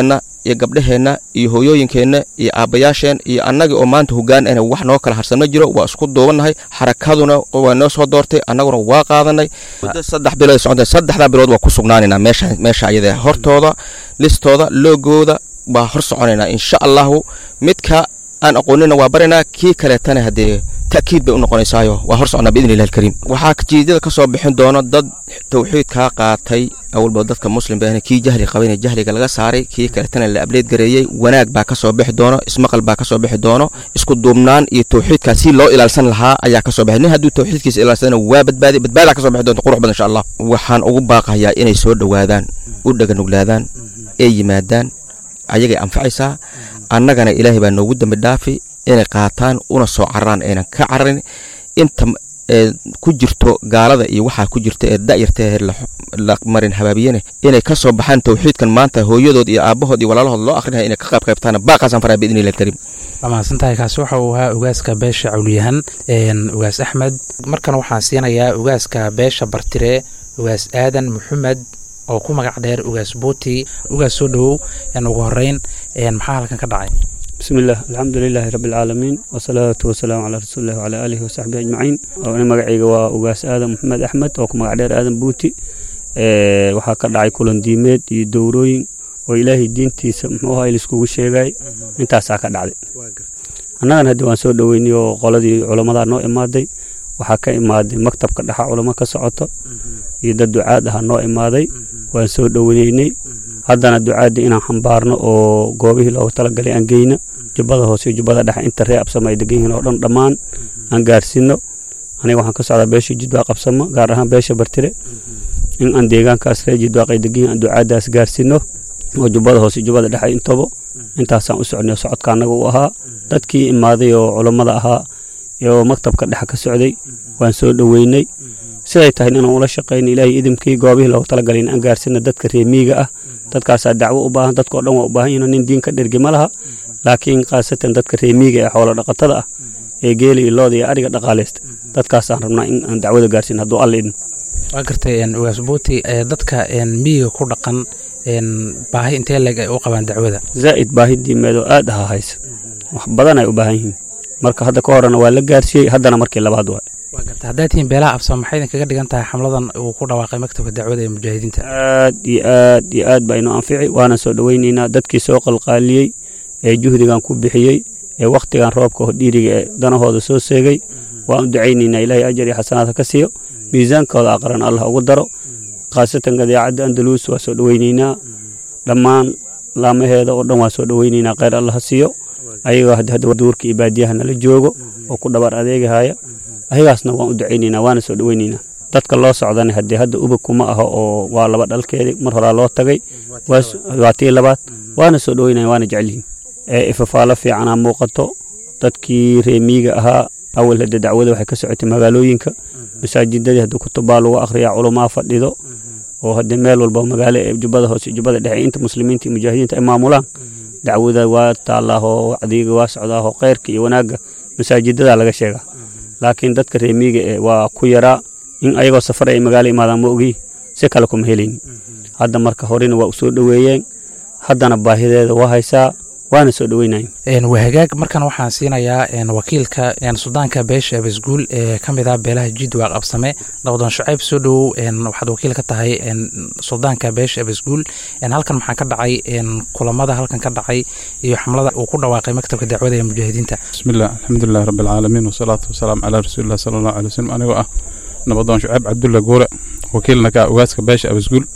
iyo gabdhaheenna iyo hooyooyinkeenna iyo aabbayaasheen iyo annagii oo maanta hoggaan ana wax noo kala harsan ma jiro waa isku duubannahay xarakaduna waa noo soo doortay annaguna waa qaadanay muddo saddex bilood socotay saddexdaa bilood waa ku sugnaanaynaa meesha meesha ayada hortooda listooda loogooda waa hor soconaynaa insha allahu midka aan aqoonina waa barinaa kii kaleetana haddee ta'kiid bay u noqonaysaayo waa hor socnaa biidni illahi alkariim waxaa jiidada ka soo bixin doono dad tawxiidkaa qaatay awalba dadka muslim baa kii jahli qabayna jahliga laga saaray kii kaleetana la ableed gareeyey wanaag baa ka soo bixi doono ismaqal baa ka soo bixi doono isku duubnaan iyo tawxiidkaa si loo ilaalsan lahaa ayaa ka soo baxay nin hadduu tawxiidkiisa ilaalsadana waa badbaadi badbaadaa ka soo bixi doonta qurux badan insha allah waxaan ugu baaqayaa inay soo dhowaadaan u dhaganuglaadaan ee yimaadaan ayagay anfacaysaa annagana ilaahay baa noogu dambi dhaafi inay qaataan una soo cararaan aynan ka cararin inta ku jirto gaalada iyo waxaa ku jirta ee da'yarta la marin habaabiyene inay ka soo baxaan tawxiidkan maanta hooyadood iyo aabbahood iyo walaalahood loo akrinaya inay ka qayb qaybtaan baaqaasaan faraa biidni illahi alkariim waa mahadsantahay kaasi waxa uu ahaa ugaaska beesha cawliyahan ugaas axmed markan waxaan siinayaa ugaaska beesha bartire ugaas aadan maxamed oo ku magac dheer ugaas buuti ugaas soo dhowow ugu horeyn maxaa halkan ka dhacay بسم الله الحمد لله رب العالمين والصلاة والسلام على رسول الله وعلى آله وصحبه أجمعين أنا مقعيga waa ugaas aadan maxamed axmed oo ku magac dheer aadan buuti waxaa ka dhacay kulan diimeed iyo dowrooyin oo ilaahay diintiisa muxuu ahaa laiskugu sheegay intaasaa ka dhacday annagan haddii waan soo dhoweynay oo qoladii culammada noo imaaday waxaa ka imaaday maktabka dhexa culamo ka socoto iyo dad ducaad aha noo imaaday waan soo dhoweynay haddana ducaadii inaan xambaarno oo goobihii loogu talagalay aan geyno jubbada hoose iyo jubbada dhexe inta ree absamo ay degan yihiin oo dhan dhammaan aan gaarsiino aniga waxaan ka socdaa beesha jidwaaq absamo gaar ahaan beesha bartire in aan deegaankaas ree jidwaaq ay degan yihiin aan ducaadaas gaarsiino oo jubbada hoose iyo jubbada dhexe intaba intaasaan u socnay socodka annaga u ahaa dadkii imaaday oo culammada ahaa oo maktabka dhexe ka socday waan soo dhoweynay siday tahay inaan ula shaqayno ilaahay idimkii goobihii loogu talagalay in aan gaarsiino dadka reemiiga ah dadkaasaa dacwo u baahan dadkao dhan waa u baahan yihin nin diin ka dhergi ma laha laakiin khaasatan dadka reemiiga ee xoolo dhaqatada ah ee geela iyo looda iyo ariga dhaqaalaysta dadkaasaan rabnaa in aan dacwada gaarsiin hadduu alla idmo waa gartay ugaas buuti dadka miyiga ku dhaqan baahi intee leeg ay u qabaan dacwada zaa'id baahi diimeed oo aad aha haysa wax badan ay u baahan yihiin marka hadda ka horena waa la gaarsiiyey haddana markii labaad waay waa garta haddaad tihiin beelaha absam maxay idin kaga dhigan tahay xamladan uu ku dhawaaqay maktabka dacwada ee mujaahidiinta aad iyo aad iyo aad baa inoo anfici waana soo dhoweynaynaa dadkii soo qalqaaliyey ee juhdigan ku bixiyey ee wakhtigan roobka dhiiriga ee danahooda soo seegay waan u ducaynaynaa ilaahay ajar iyo xasanaad ha ka siiyo miisaankooda aqran allah ugu daro khaasatan gadaacadda andaluus waa soo dhoweynaynaa dhammaan laamaheeda oo dhan waa soo dhoweynaynaa kheyr allah ha siiyo ayagoo hadda duurka iyo baadiyaha nala joogo oo ku dhabar adeegahaya ayagaasna waan u ducaynaynaa waana soo dhoweynaynaa dadka loo socdana haddee hadda ubag kuma aho oo waa laba dhalkeedii mar horaa loo tagay waa tii labaad waana soo dhoweynaya waana jecelyihiin ee ifafaalo fiicanaa muuqato dadkii reemiiga ahaa awal hadda dacwada waxay ka socotay magaalooyinka masaajidadii hadda kutubaa lagu akhriyaa culumaa fadhido oo haddee meel walba magaalo ee jubbada hoose jubbada dhexe inta muslimiinta iyo mujaahidiinta ay maamulaan dacwada waa taalaahoo wacdiga waa socdaahoo khayrka iyo wanaagga masaajidada laga sheegaa laakiin dadka reemiiga ee waa ku yaraa in ayagoo safar ay magaalo imaadaan ma ogi si kale kuma helayni hadda marka horena waa u soo dhoweeyeen haddana baahideeda waa haysaa waana soo dhoweynayen waa hagaag markan waxaan siinayaa wakiilka suldaanka beesha abasguul ee ka mid ah beelaha jidwaaq absame nabdoon shucayb soo dhowow waxaad wakiil ka tahay suldaanka beesha abasguul halkan maxaa ka dhacay kulamada halkan ka dhacay iyo xamlada uu ku dhawaaqay maktabka dacwada ee mujaahidiinta bismillaah alxamdulilahi rabbi alcaalamiin wasalaatu wasalaamu calaa rasuulilah sala allahu alay wasalam anigoo ah nabadoon shucayb cabdulla guure wakiilna ka ugaaska beesha abasguul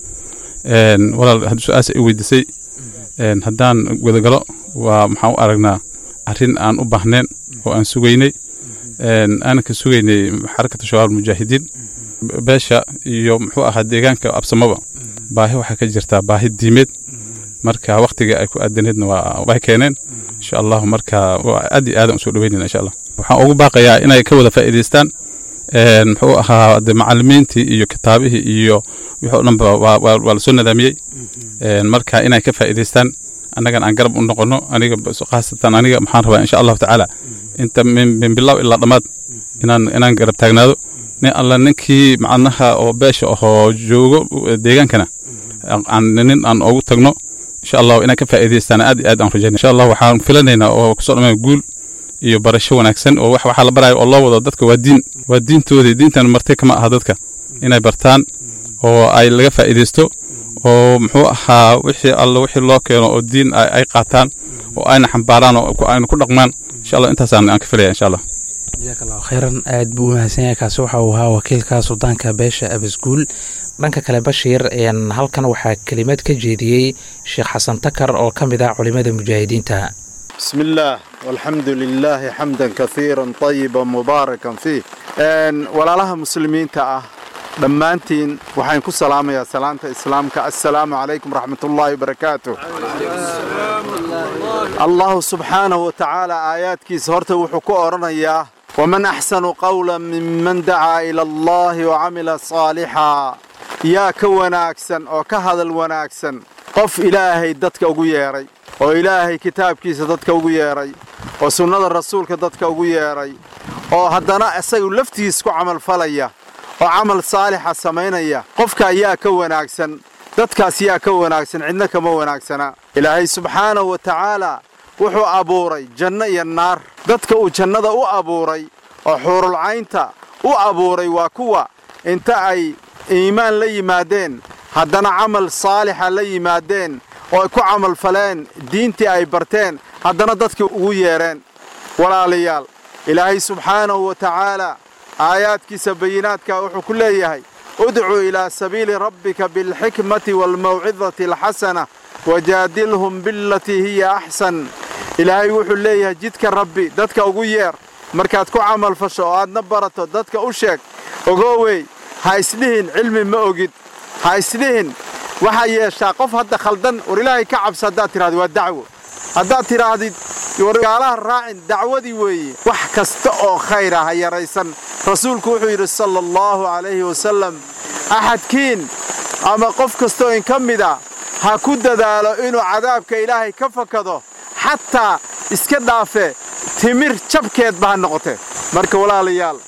walaal haddii su-aasa i weydiisay haddaan gudagalo waa maxaan u aragnaa arrin aan u baahneen oo aan sugaynay aanan ka sugaynay xarakata shabaab mujaahidiin beesha iyo muxuu ahaa deegaanka absamaba baahi waxaa ka jirtaa baahi diimeed marka wakhtiga ay ku aadaneedna waa way keeneen insha allahu marka aad iyo aadan usoo dhaweynayna insha allah waxaan ugu baaqayaa inay ka wada faa'iidaystaan muxuu ahaa de macalimiintii iyo kitaabihii iyo wixii o dhanba waa lasoo nadaamiyey marka inay ka faa'iidaystaan annagan aan garab u noqono aniga khaasatan aniga maxaan rabaa insha allahu tacaala inta min bilow ilaa dhammaad inaan inaan garab taagnaado nin alla ninkii macnaha oo beesha ahoo joogo deegaankana nin aan ugu tagno insha allahu inaan ka faa'iidaystaan aad iyo aad aan rajaynaya insha allah waxaan filanaynaa oo kusoo dhammaan guul iyo barasho wanaagsan oo wax waxaa la barayo oo loo wado dadka waa diin waa diintoodii diintan martay kama aha dadka inay bartaan oo ay laga faa'iidaysto oo muxuu ahaa wixii alla wixii loo keeno oo diin ay qaataan oo ayna xambaaraan oo ayna ku dhaqmaan insha allah intaasaan aan ka filaya insha allah jazaak allahu khayran aad buu u mahadsan yahay kaasi waxa uu ahaa wakiilka suldaanka beesha abasguul dhanka kale bashiir halkan waxaa kelimad ka jeediyey sheekh xasan takar oo ka mid ah culimada mujaahidiinta بسم الله والحمد لله حمدا كثيرا طيبا مباركا فيه walaalaha muslimiinta ah dhammaantiin waxaan ku salaamayaa salaanta islaamka assalaamu calaykum raxmat ullaahi wabarakaatu allahu subxaanahu wa tacaala aayaadkiisa horta wuxuu ku odhanayaa waman axsanu qawla minman dacaa ila allahi wacamila saalixaa yaa ka wanaagsan oo ka hadal wanaagsan qof ilaahay dadka ugu yeedhay oo ilaahay kitaabkiisa dadka ugu yeedhay oo sunnada rasuulka dadka ugu yeedhay oo haddana isagu laftiis ku camalfalaya oo camal saalixa samaynaya qofka ayaa ka wanaagsan dadkaas yaa ka wanaagsan cidna kama wanaagsana ilaahay subxaanahu wa tacaalaa wuxuu abuuray janno iyo naar dadka uu jannada u abuuray oo xuurulcaynta u abuuray waa kuwa inta ay iimaan la yimaadeen haddana camal saalixa la yimaadeen oo ay ku camalfaleen diintii ay barteen haddana dadkii ugu yeedheen walaalayaal ilaahay subxaanahu wa tacaalaa aayaadkiisa bayinaadka wuxuu ku leeyahay udcuu ilaa sabiili rabbika bilxikmati waalmawcidati alxasana wajaadilhum bilatii hiya axsan ilaahay wuxuu leeyahay jidka rabbi dadka ugu yeer markaad ku camalfasho oo aadna barato dadka u sheeg ogoowey ha isdhihin cilmi ma ogid ha isdhihin waxaa yeeshaa qof hadda khaldan war ilaahay ka cabsa haddaad tidhahdi waa dacwo haddaad tidhaahdid wargaalaha raacin dacwadii weeye wax kasta oo khayra ha yaraysan rasuulku wuxuu yidhi sala allahu calayhi wasalam axadkiin ama qof kastoo in ka mida ha ku dadaalo inuu cadaabka ilaahay ka fakado xataa iska dhaafe timir jabkeedba ha noqote marka walaalayaal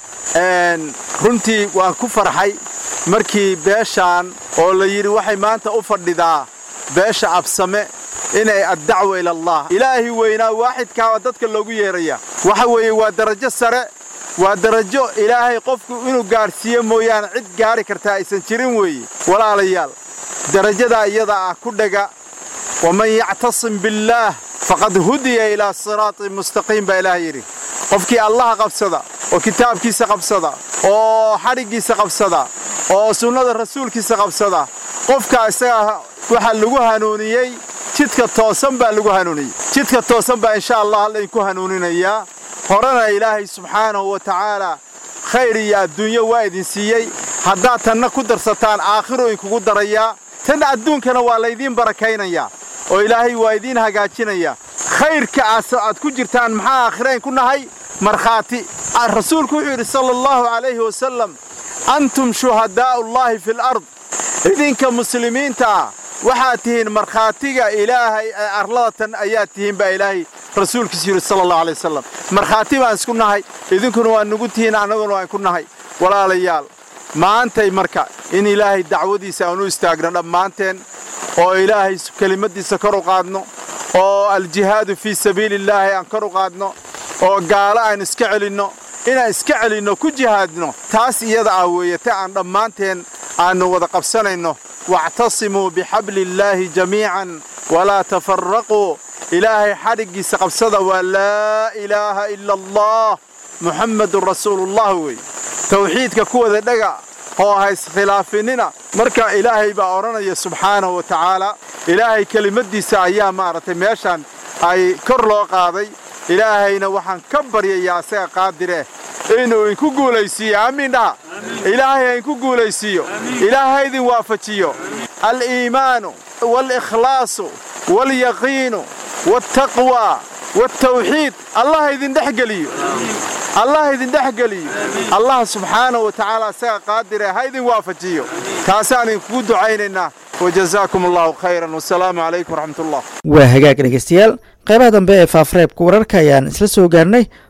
runtii waan ku farxay markii beeshaan oo la yidhi waxay maanta u fadhidaa beesha absame inay addacwa ila allah ilaahi weynaa waaxidkaaba dadka loogu yeeraya waxa weeye waa darajo sare waa darajo ilaahay qofku inuu gaadhsiiyo mooyaane cid gaari kartaa aysan jirin weeye walaalayaal darajadaa iyada ah ku dhega waman yactasim billaah faqad hudiya ilaa siraatin mustaqiim baa ilaah yidhi qofkii allaha qabsada oo kitaabkiisa qabsada oo xadhiggiisa qabsada oo sunnada rasuulkiisa qabsada qofka isagaa waxaa lagu hanuuniyey jidka toosan baa lagu hanuuniyey jidka toosan baa insha allah laydinku hanuuninayaa horena ilaahay subxaanahu wa tacaalaa khayr iyo adduunyo waa idin siiyey haddaad tanna ku darsataan aakhiro idinkugu darayaa tan adduunkana waa laydiin barakaynayaa oo ilaahay waa idiin hagaajinaya khayrka aad ku jirtaan maxaa aakhirayn ku nahay markhaati rasuulku wuxuu yidhi sala allahu calayhi wasalam antum shuhadaa'ullaahi fil ard idinka muslimiinta ah waxaad tihiin markhaatiga ilaahay ee arladatan ayaad tihiin baa ilaahay rasuulkiisu yidhi sala allahu alay wasalam markhaati baan isku nahay idinkuna waa nugu tihiin annaguna waan ku nahay walaalayaal maantay marka in ilaahay dacwadiisa aan u istaagno dhammaanteen oo ilaahay kelimadiisa kor u qaadno oo aljihaadu fii sabiili illaahi aan kor u qaadno oo gaalo aan iska celinno inaan iska celinno ku jihaadno taas iyada ah weeye ta aan dhammaanteen aannu wada qabsanayno waactasimuu bixabli illaahi jamiican walaa tafarraquu ilaahay xadhiggiisa qabsada waa laa ilaaha ila allah muxammadun rasuulullah weeye tawxiidka ku wada dhega oo ha iskhilaafinina marka ilaahay baa odhanaya subxaanahu wa tacaala ilaahay kelimadiisa ayaa maaragtay meeshaan ay kor loo qaaday ilaahayna waxaan ka baryayaa asaga qaadireh inuu inku guulaysiiyo aamiin dhaha ilaahay ha inku guulaysiiyo ilaahay ha idin waafajiyo aliimaanu waalikhlaasu waalyaqiinu waaltaqwa waaltawxiid allah ha idin dhex geliyo allah ha idin dhex geliyo allah subxaanahu wa tacaala asaga qaadire ha idin waafajiyo taasaan idinkugu ducaynaynaa wajazaakum allahu khayran wasalaamu calaykum waraxmat ullah waa hagaag dhegeystayaal qaybaha dambe ee faafareebka wararka ayaan isla soo gaarnay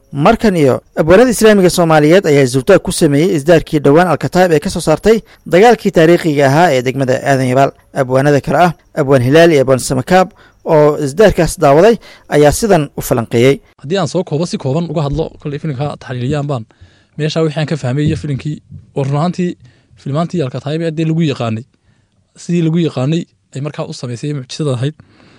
markan iyo abwaanada islaamiga soomaaliyeed ayaa zultaag ku sameeyey isdaarkii dhowaan alkataib ee ka soo saartay dagaalkii taariikhiga ahaa ee degmada aadan yabaal abwaanada kale ah abwaan hilaal iyo abwaan samakaab oo isdaarkaas daawaday ayaa sidan u falanqeeyey haddii aan soo koobo si kooban uga hadlo kolley filimka taxliiliyaan baan meeshaa wixii aan ka fahmay iyo filimkii oo run ahaantii filmaantii alkataib ee dee lagu yaqaanay sidii lagu yaqaanay ay markaa u samaysay mucjisada ahayd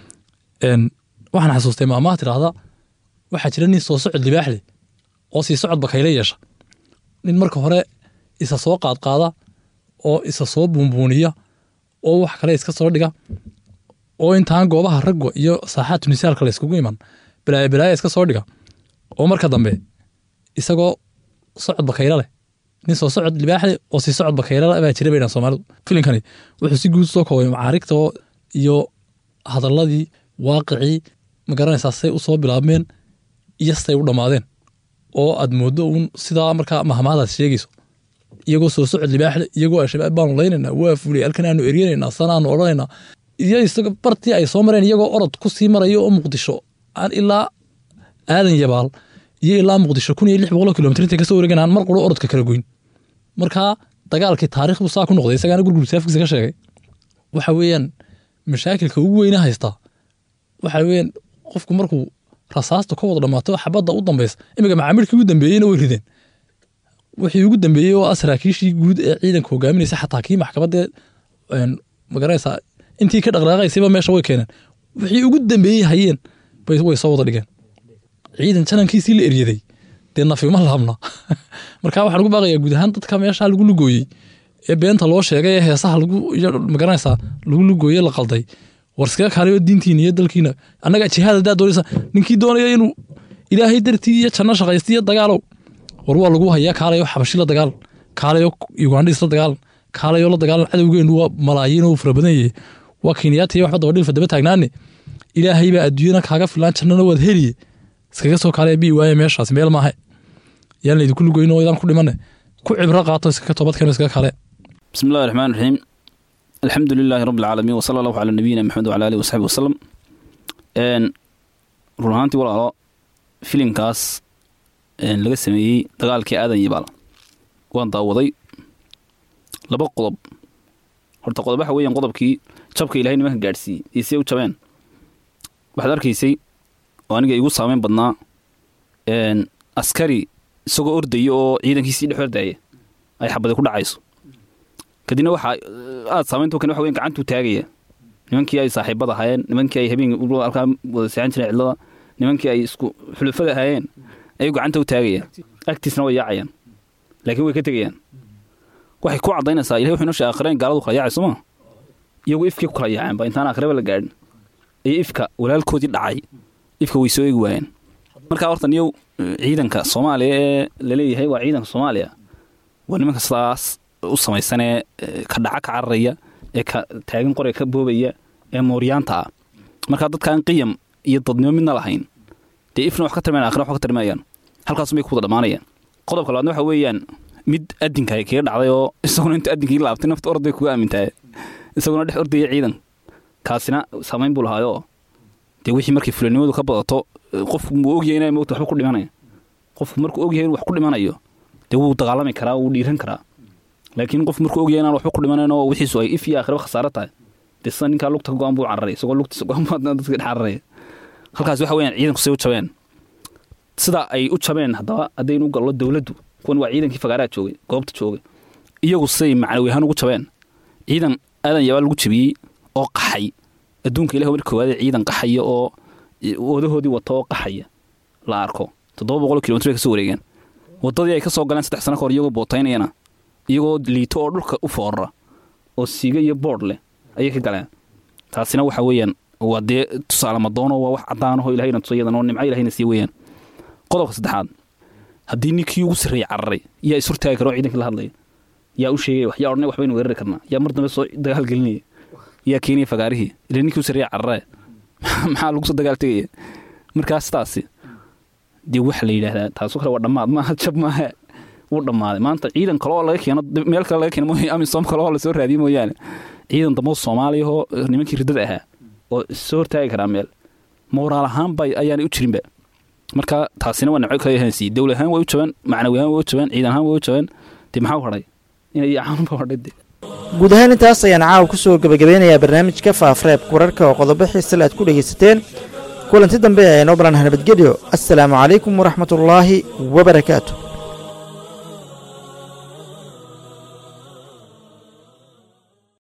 waxaan xasuustay maamaha tidhaahda waxaa jira nin soo socod libaax leh oo sii socod bakayle yeesha nin marka hore isa soo qaadqaada oo isa soo buunbuuniya oo wax kale iska soo dhiga oo intaan goobaha ragga iyo saaxaad tunisaalka la yskugu iman balaaya balaaya iska soo dhiga oo marka dambe isagoo socod bakaylo leh nin soo socod libaax leh oo sii socod bakaylo leh baa jira baydhan soomaalidu filinkani wuxuu si guud soo koobay macaarigta iyo hadalladii waaqicii ma garanaysaa say u soo bilaabmeen iyo say u dhammaadeen oo aad mooddo uun sidaa markaa mahmaadaad sheegayso iyagoo soo socod libaaxle iyagoo al-shabaab baanu laynaynaa waa fulay halkan aanu eryanaynaa sanaanu odhanaynaa iyo isaga bartii ay soo mareen iyagoo orod ku sii marayo oo muqdisho aan ilaa aadan yabaal iyo ilaa muqdisho kun iyo lix boqol kilomitr intay kasoo wareegan aan mar quro orodka kala goyn markaa dagaalkii taariikh buu saa ku noqday isagaana gurgur saafkiisa ka sheegay waxa weeyaan mashaakilka ugu weyna haystaa waxa weeyaan qofku markuu rasaasta ka wada dhammaato xabadda u dambaysa iminka macaamilkii ugu dambeeyeyna way rideen wixii ugu dambeeyey oo ah saraakiishii guud ee ciidanka hogaaminaysa xataa kii maxkamadee magaranaysaa intii ka dhaqdhaqaaqaysayba meesha way keeneen wixii ugu dambeeyey hayeen way soo wada dhigeen ciidan janankiisii la eryaday dee nafima laabna marka waxaan ugu baaqayaa guud ahaan dadka meesha lagu lugooyey ee beenta loo sheegay ee heesaha lagu magaranaysaa lagu lugooye la qalday war iskaga kaalayo diintiina iyo dalkiina annaga jihaad haddaad doonaysa ninkii doonaya inuu ilaahay dartii iyo janno shaqaysta iyo dagaalow war waa lagu hayaa kaalayo xabashi la dagaal kaalayo ugandhis la dagaal kaalayo la dagaalan cadowgeenu waa malaayiin oo fara badan yahay waa kenyaata iyo waxba dabadhilfa daba taagnaane ilaahay baa adduunyana kaaga filaan jannana waad heliye iskaga soo kaalaya bii waaye meeshaas meel maahe yaan laydinku lugoyn oo idaan ku dhimane ku cibro qaato iskaga toobadkeeno iskaga kaale بسم الله الرحمن الرحيم الحمد لله رب العالمين وصلى الله على نبينا محمد وعلى اله وصحبه وسلم een run ahaantii walaalo filimkaas laga sameeyey dagaalkii aadan yabaal waan daawaday laba qodob horta qodob waxa weeyaan qodobkii jabka ilaahay nimanka gaadhsiiyey iyo siday u jabeen waxaad arkaysay oo aniga igu saameyn badnaa askari isagoo ordaya oo ciidankiisii dhex ordaya ay xabadi ku dhacayso kadibna waxaa aad saamaynta kan waxa weyn gacantuu taagaya nimankii ay saaxiibada ahaayeen nimankii ay habeen halkaa wada seexan jireen cidlada nimankii ay isku xulufada ahaayeen ayuu gacanta u taagayaan agtiisna way yaacayaan laakiin way ka tegayaan waxay ku caddaynaysaa ilahay wuxuu inoo sheegay aakhireen gaaladu kala yaacay sooma iyagu ifkii ku kala yaaceen ba intaan aakhireba la gaadhin iyo ifka walaalkoodii dhacay ifka way soo eegi waayeen markaa horta niyow ciidanka soomaaliya ee laleeyahay waa ciidanka soomaaliya waa nimanka sidaas u samaysanee ka dhaca ka cararaya ee ka taagan qoraya ka boobaya ee mooryaanta ah markaa dadkaan qiyam iyo dadnimo midna lahayn dee ifna wax ka tarmayan akhira wax ka tarmayaan halkaas may ku wada dhammaanayaan qodobka labaadna waxa weeyaan mid adinka ay kaga dhacday oo isaguna inta adinkii laabtay nafta orday kuga aamintahay isaguna dhex ordaya ciidan kaasina saamayn buu lahaayoo dee wixii markay fulanimadu ka badato qofku muu ogyahay inay moogta waxba ku dhimanaya qofku markuu ogyahay inuu wax ku dhimanayo dee wuu dagaalami karaa wuu dhiiran karaa laakiin qof markuu ogyahay inaan waxba ku dhimanayn oo wixiisu ay if iyo aakhiraba khasaaro tahay dee sida ninkaa lugta go-aan buu cararay isagoo lugtiisa go-aan buu dadka dhex cararaya halkaas waxa weeyaan ciidanku say u jabeen sida ay u jabeen haddaba haddaynu u gallo dowladdu kuwan waa ciidankii fagaaraha joogay goobta joogay iyagu siday macnawi ahaan ugu jabeen ciidan aadan yabaa lagu jabiyey oo qaxay adduunka ilahi marka koowaadee ciidan qaxaya oo wadahoodii wata oo qaxaya la arko toddoba boqol kilomitr ay kasoo wareegeen waddadii ay ka soo galeen saddex sano ka hor iyagoo bootaynayana iyagoo liito oo dhulka u foorara oo siiga iyo boodh leh ayay ka galeen taasina waxa weeyaan waa dee tusaale madoono waa wax caddaanahoo ilahayna tusa iyadan oo nimco ilahayna sii weeyaan qodobka saddexaad haddii ninkii ugu sarreeyey cararay yaa is hortaagi kara oo ciidankii la hadlaya yaa u sheegaya wax yaa odhanay waxbaynu weerari karnaa yaa mar dambe soo dagaal gelinaya yaa keenaya fagaarihii ila ninkii u sarreeya cararaya maxaa lagu soo dagaal tegaya markaas taasi dee waxa la yidhaahdaa taasoo kale waa dhammaad maaha jab maaha wuu dhammaaday maanta ciidan kale oo laga keeno meel kale laga keeno mooy amisom kale oo lasoo raadiye mooyaane ciidan dambe oo soomaaliya oo nimankii riddada ahaa oo soo hortaagi karaa meel mooraal ahaanba ayaanay u jirinba marka taasina waa nimco kale hansiiye dowlad ahaan way u jabaan macnawi ahaan way u jabaan ciidan ahaan way u jabaan dee maxaa u hadhay inay caanunba hadhay dee guud ahaan intaas ayaan caawa ku soo gebagabeynayaa barnaamijka faafreebka wararka oo qodobo xiisale aad ku dhegaysateen kulanti dambe ee noo balanha nabadgelyo assalaamu calaykum waraxmatullaahi wabarakaatu